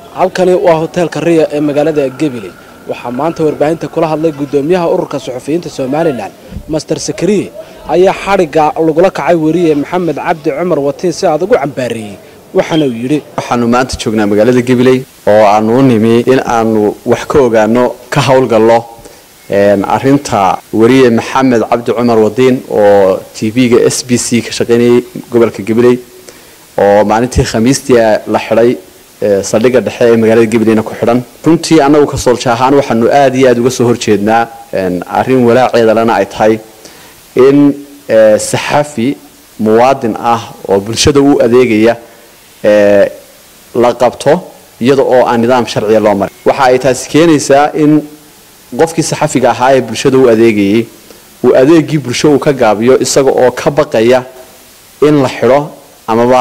halkani waa hoteelka riya ee magaalada gabiley waxaa maanta warbaahinta kula hadlay guddoomiyaha ururka suxufiyiinta somalilan master sakariye ayaa xadhigga lagula kacay weriye maxamed cabdi cumar watiin si adag u cambaareeyey waxaana uu yidhi waxaanu maanta joognaa magaalada gabiley oo aanu u nimi in aanu wax ka ogaano ka howlgallo arinta weriye maxamed cabdi cumar wadiin oo t v-ga s b c ka shaqaynayay gobolka gabiley oo maalintii khamiistii la xidhay saldhigga dhexe ee magaalada gabileyna ku xidhan runtii annagu kasoolsha ahaan waxaanu aada iyo aada uga soo horjeednaa arrin walaaceedalena ay tahay in saxafi muwaadin ah oo bulshada u adeegaya la qabto iyada oo aan nidaam sharciya loo marin waxa ay taasi keenaysaa in qofkii saxafiga ahaa ee bulshada u adeegayay uu adeegii bulsho uu ka gaabiyo isaga oo ka baqaya in la xidho amaba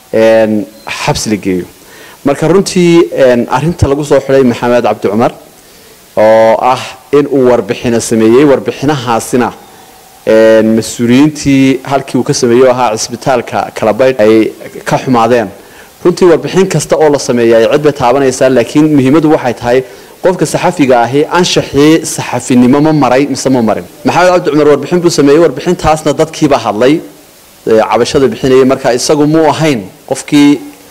xabsi la geeyo marka runtii arinta lagu soo xidhay maxamed cabdi cumar oo ah in uu warbixino sameeyey warbixinahaasina mas-uuliyiintii halkii uu ka sameeyey oo ahaa cisbitaalka kalabaydh ay ka xumaadeen runtii warbixin kasta oo la sameeya ay cid bay taabanaysaa laakiin muhiimadu waxay tahay qofka saxafiga ahi anshaxii saxafinimo ma maray mise ma marin maxamed cabdi cumar warbixin buu sameeyey warbixintaasna dadkiiba hadlay cabashada bixinayay marka isagu muu ahayn qofkii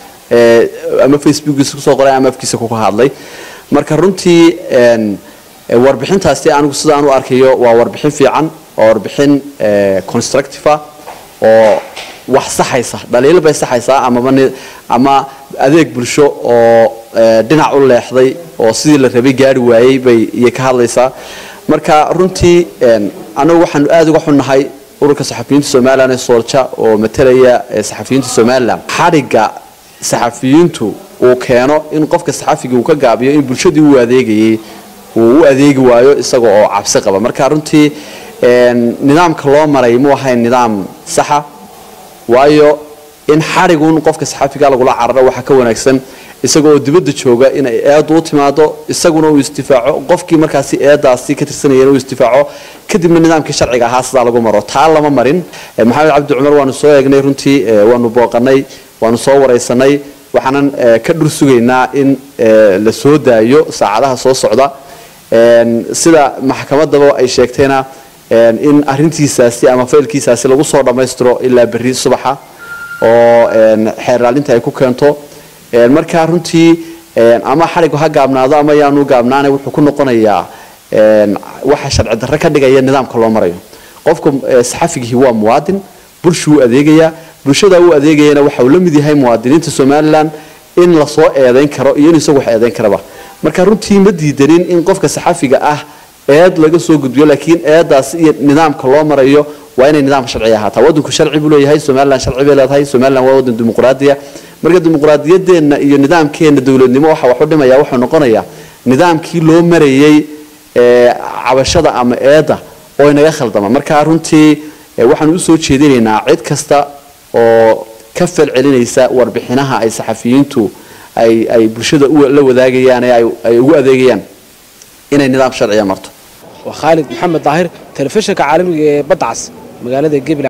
ama facebookiisa kusoo qoray ama afkiisa kuka hadlay marka runtii warbixintaasi anigu sidaan u arkayo waa warbixin fiican waa warbixin constructiva oo wax saxaysa dhaliil bay saxaysaa amaba ama adeeg bulsho oo dhinac u leexday oo sidii la rabay gaari waayey bay iyo ka hadlaysaa marka runtii anagu waxaanu aada uga xunnahay ururka saxafiyiinta somalilan ee soolja oo matalaya saxafiyiinta somalilan xadhigga saxafiyiintu uu keeno in qofka saxafiga uu ka gaabiyo in bulshadii uu adeegayay uu u adeegi waayo isaga oo cabsi qaba marka runtii nidaamka loo maray mu ahayn nidaam saxa waayo in xadhigun qofka saxafiga lagula cararo waxaa ka wanaagsan isaga oo dibadda jooga inay eedu u timaado isaguna uu isdifaaco qofkii markaasi eedaasi ka tirsanayeen uu isdifaaco kadibna nidaamkii sharciga ahaa sidaa lagu maro taa lama marin maxamed cabdi cumar waanu soo eegnay runtii waanu booqanay waanu soo waraysanay waxaanan ka dhur sugaynaa in la soo daayo saacadaha soo socda sida maxkamadaba ay sheegtayna in arintiisaasi ama faylkiisaasi lagu soo dhammaystiro ilaa berri subaxa oo xeerraalinta ay ku keento markaa runtii ama xadhigu ha gaabnaado ama yaanu gaabnaana wuxuu ku noqonayaa waxa sharci darre ka dhigaya nidaamka loo marayo qofka saxafigihii waa muwaadin bulshuu adeegayaa bulshada u adeegayana waxa uu la mid yahay muwaadiniinta somalilan in lasoo eedayn karo iyo in isagu wax eedayn karaba marka runtii ma diidanin in qofka saxafiga ah eed laga soo gudbiyo laakiin eedaas iyo nidaamka loo marayo waa inay nidaam sharci ahaataa wadanku sharci buu leeyahay somalilan sharci bay leedahay somalilan waa wadan dimuqraadiya marka dimuqraadiyadeenna iyo nidaamkeena dowladnimo waxa wax u dhimaya wuxuu noqonayaa nidaamkii loo marayay cabashada ama eedda oo inaga khaldama marka runtii waxaanu usoo jeedinaynaa cid kasta oo ka falcelinaysa warbixinaha ay saxafiyiintu ay ay bulshada la wadaagayaan ee ay ugu adeegayaan inay nidaam sharciya marto waa khaalid maxamed daahir telefishinka caalamiga ee badcas magaalada gabil